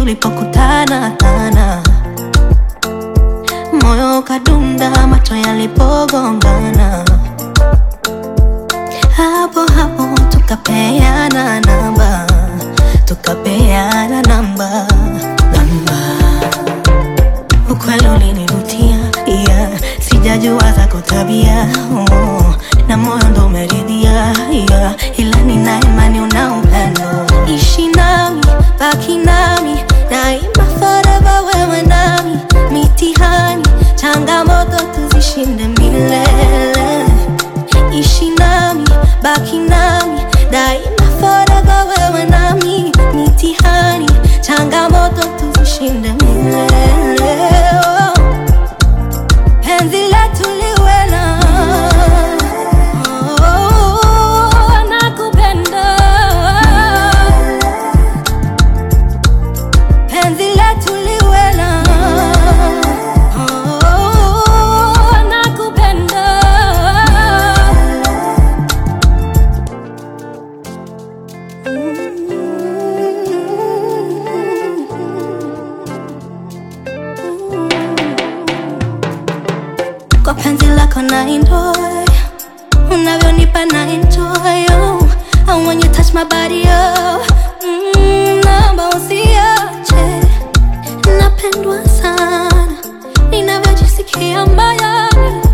tulipokutana tana, moyo ukadunda, macho yalipogongana, hapo hapo tukapeana namba, tukapeana namba, namba. Ukweli ulinivutia, yeah. Sijajua zako tabia oh. Na moyo ndo umeridhia yeah. Ila nina imani una upendo, ishi nami, baki nami daima, forever wewe nami, mitihani changamoto tuzishinde milele, ishi nami, baki nami daima, forever wewe nami, mitihani changamoto tuzishinde milele oh. Penzi letu liwe na oh, nakupenda. Penzi letu liwe na oh, nakupenda. Kwa penzi lako na enjoy Unavyonipa na enjoy oh. And when you touch my body oh. mm, Naomba usiache Napendwa sana Ninavyojisikia moyoni